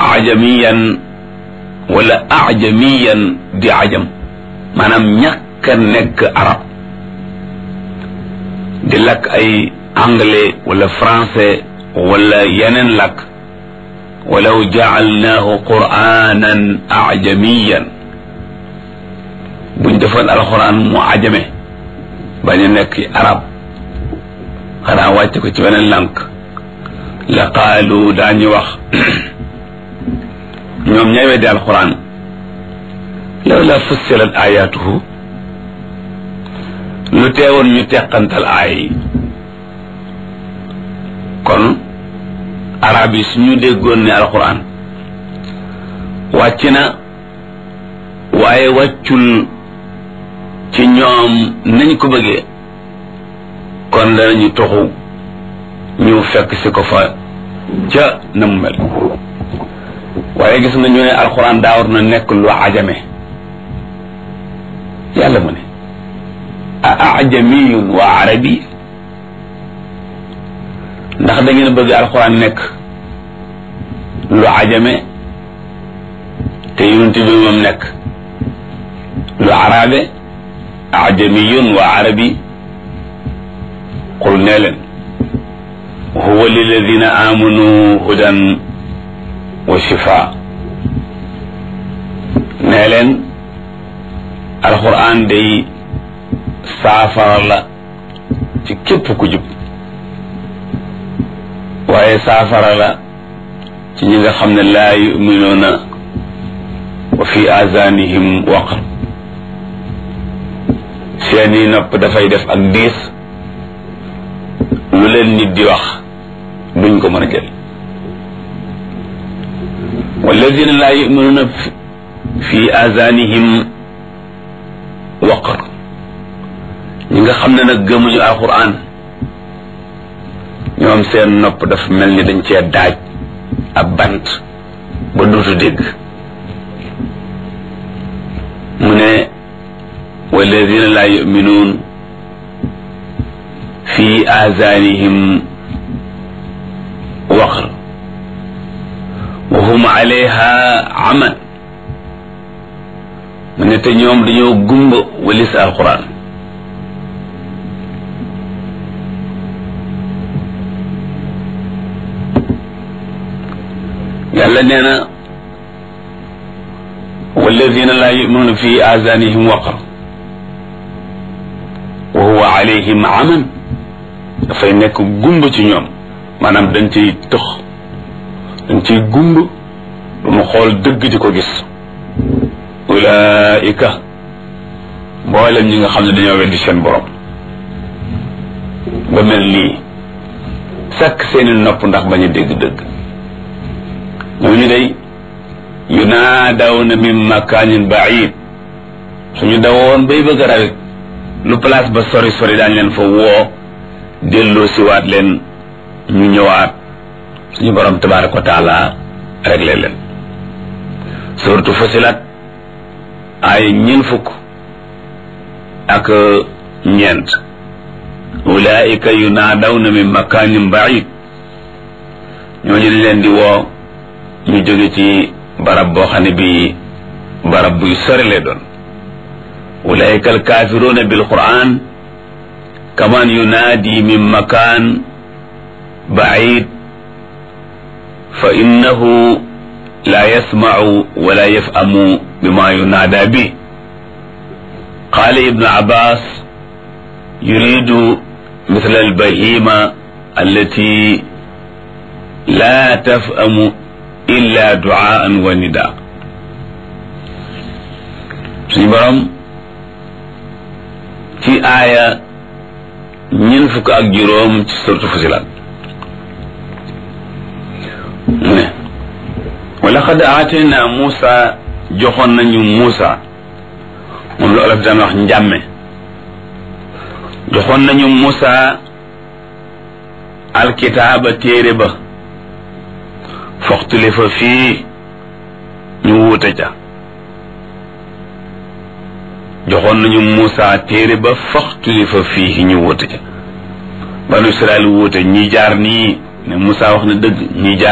ajamiyan wala ajamiyan di ajam maanaam ñàkk a nekk arab di lakk ay anglais wala français wala yeneen lakk walaw jaalnaahu quranan ajamiyan buñ defoon alxuraan mu ajame bañ a nekk arab xanaa wàcc ko ci beneen lànk la qaalu daañu wax ñoom ñay weddi alxuraan law la fussilat ayatuhu lu teewoon ñu teqantal aay yi kon arab yi suñu déggoon ne alxuraan wàcc na waaye wàccul ci ñoom nañ ko bëggee kon danañu toxu ñu fekk si ko fa ca na mu mel waaye gis nga ñu ne alxuraan daa war na nekk lu ajame yàlla mu ne a ajamiyun wa arabi ndax da ngeen bëgg alxuraan nekk lu ajame te yonent bi moom nekk lu arabe ajamiyun wa arabi qul nee leen huwa liladina amanu hudan wa shifa nee leen alquran day saafara la ci képp ku jub waaye saafara la ci ñi nga xam ne laa yuminuuna wa fi azanihim waqr seeni nopp dafay def ak diis lu leen nit di wax duñ ko mën a jël walladina laa yuminuuna fi azanihim waqr ñi nga xam ne nag gëmuñu alquran ñoom seen nopp dafa mel ni dañ cee daaj ab bant ba duutu dégg mu ne walladina laa yuminuun fi azanihim waqr wa hum alayha aman mu ne te ñoom dañoo gumba walis alquran yàlla nee na walladina laa yuminuuna fi azanihim waqr wa huwa alayhim aman dafay nekk gumba ci ñoom maanaam dañ ciy tëx dañ ciy gumba du mu xool dëgg di ko gis ulaika mboolem ñi nga xam ne dañoo weddi seen borom ba mel nii sakk seeni nopp ndax bañ a dégg dëgg ñooñu day yunaadawna min makaanin baid suñu dawoon bay bëgg a rawit lu place ba sori sori daañ leen fa woo delloo siwaat leen ñu ñëwaat suñu borom tabaraka wa taala réglé leen surtout fasilat ay ñeen fukk ak ñeent ulaika yunaadawna min makaanin baid ñooñu dañ leen di woo ñu jóge ci barab boo xam ne bii barab buy sori lay doon ulaika alkaafiruuna bilquran kaman yunaadi min makaan baid fa innahu la yasmacu wala yafhamu bima yunaada bi qaala ibnu abbas yuridu mithla albahima allati la tafhamu illa duaan wa nida suñu borom ci aaya ñeent fukk ak juróom ci surtu Fusilat mu ne wa laqad aatayna Muusa joxoon nañu Muusa moom la olof daan wax njàmme joxoon nañu Muusa alkitaaba téere ba foxtulifa fii ñu wuute ca joxoon nañu Muusa téere ba foxtulifa fii ñu wuute ca banu Israel wuute ñi jaar nii ne Muusa wax na dëgg ñi jaar